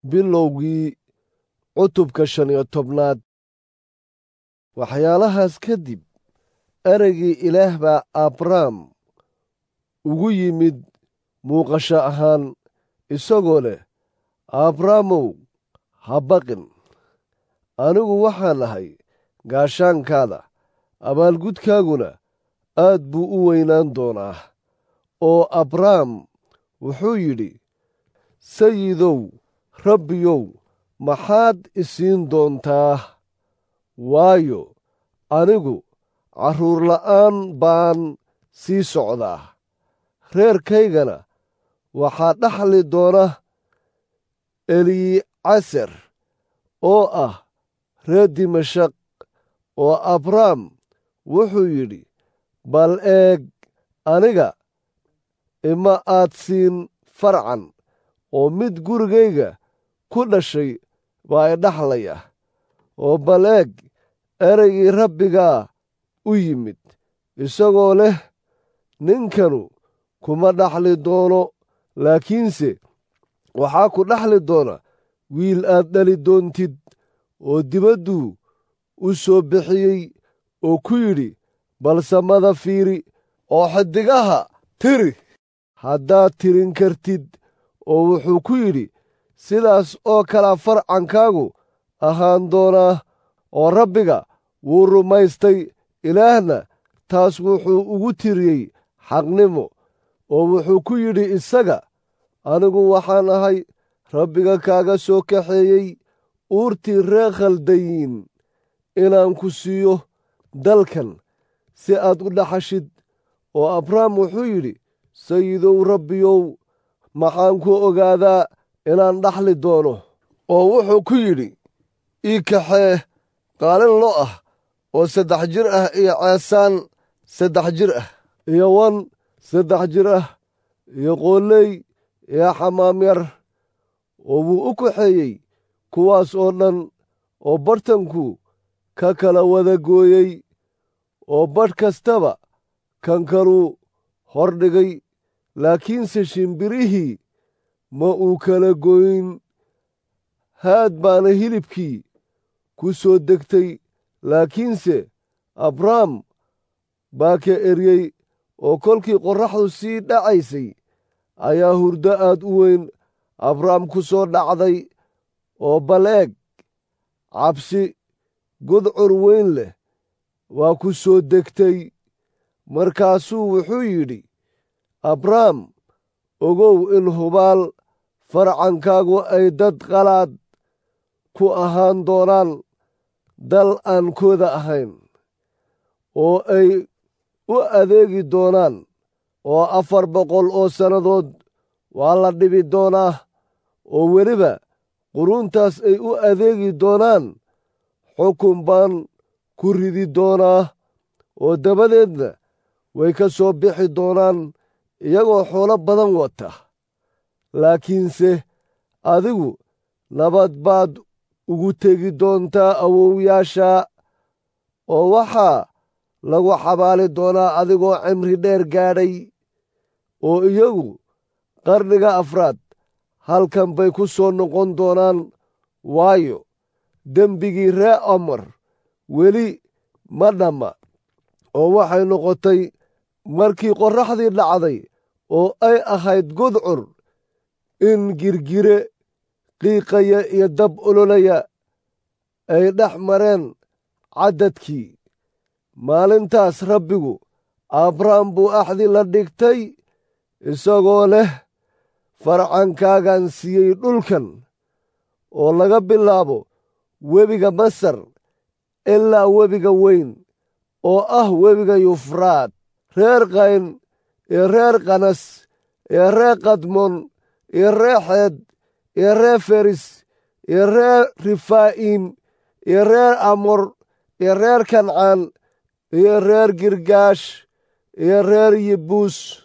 bilowgii cutubka shan iyo tobnaad waxyaalahaas kadib ereygii ilaah baa abrahm ugu yimid muuqasho ahaan isagoo leh abrahmow ha baqin anigu waxaan ahay gaashaankaada abaalgudkaaguna aad buu u weynaan doonaa oo abraham wuxuu yidhi sayidow rabbiyow maxaad isiin doontaa waayo anigu carruur la'aan baan sii socdaa reerkaygana waxaa dhaxli doona elicaser oo ah reer dimashaq oo abrahm wuxuu yidhi bal eeg aniga ima aad siin farcan oo mid gurigayga ku dhashay baa idhaxlaya oo bal eeg ereygii rabbigaa u yimid isagoo leh ninkanu kuma dhaxli doono laakiinse waxaa ku dhaxli doona wiil aad dhali doontid oo dibadduu u soo bixiyey oo ku yidhi bal samada fiiri oo xiddigaha tiri haddaad tirin kartid oo wuxuu ku yidhi sidaas oo kalea farcankaagu ahaan doonaa oo rabbiga wuu rumaystay ilaahna taas wuxuu ugu tiriyey xaqnimo oo wuxuu ku yidhi isaga anigu waxaan ahay rabbiga kaaga soo kaxeeyey uurtii ree khaldayiin inaan ku siiyo dalkan si aad u dhaxashid oo abrahm wuxuu yidhi sayidow rabbiyow maxaan ku ogaadaa inaan dhaxli doono oo wuxuu ku yidhi ii kaxee qaalin lo ah oo saddex jir ah iyo ceesaan saddex jir ah iyo wan saddex jir ah iyo qooley iyo xamaamyar oo wuu u kaxeeyey kuwaas oo dhan oo bartanku ka kala wada gooyey oo badh kastaba kan kaluu hordhigay laakiinse shimbirihii ma uu kala gooyin haad baana hilibkii ku soo degtay laakiinse abrahm baa ka eryey oo kolkii qorraxdu sii dhacaysay ayaa hurdo aad u weyn abrahm ku soo dhacday oo bal eeg cabsi gudcur weyn leh waa ku soo degtay markaasuu wuxuu yidhi abrahm ogow in hubaal farcankaagu ay dad qalaad ku ahaan doonaan dal aan kooda ahayn oo ay u adeegi doonaan oo afar boqol oo sannadood waa la dhibi doonaa oo weliba quruuntaas ay u adeegi doonaan xukun baan ku ridi doonaa oo dabadeedna way ka soo bixi doonaan iyagoo xoolo badan wata laakiinse adigu nabad baad ugu tegi doontaa awowyaasha oo waxaa lagu xabaali doonaa adigoo cimri dheer gaadhay oo iyagu qarniga afraad halkan bay ku soo noqon doonaan waayo dembigii ree amar weli ma dhamma oo waxay noqotay markii qorraxdii dhacday oo ay ahayd gudcur in girgire qiiqaya iyo dab ololaya ay dhex mareen caddadkii maalintaas rabbigu abrahm buu axdi la dhigtay isagoo leh farcankaagan siiyey dhulkan oo laga bilaabo webiga masar ilaa webiga weyn oo ah webiga yufraad reer kayn iyo reer kanas iyo reer kadmon iyo reer xeed iyo reer feris iyo reer rifaa'iim iyo reer amor iyo reer kancaan iyo reer girgaash iyo reer yibuus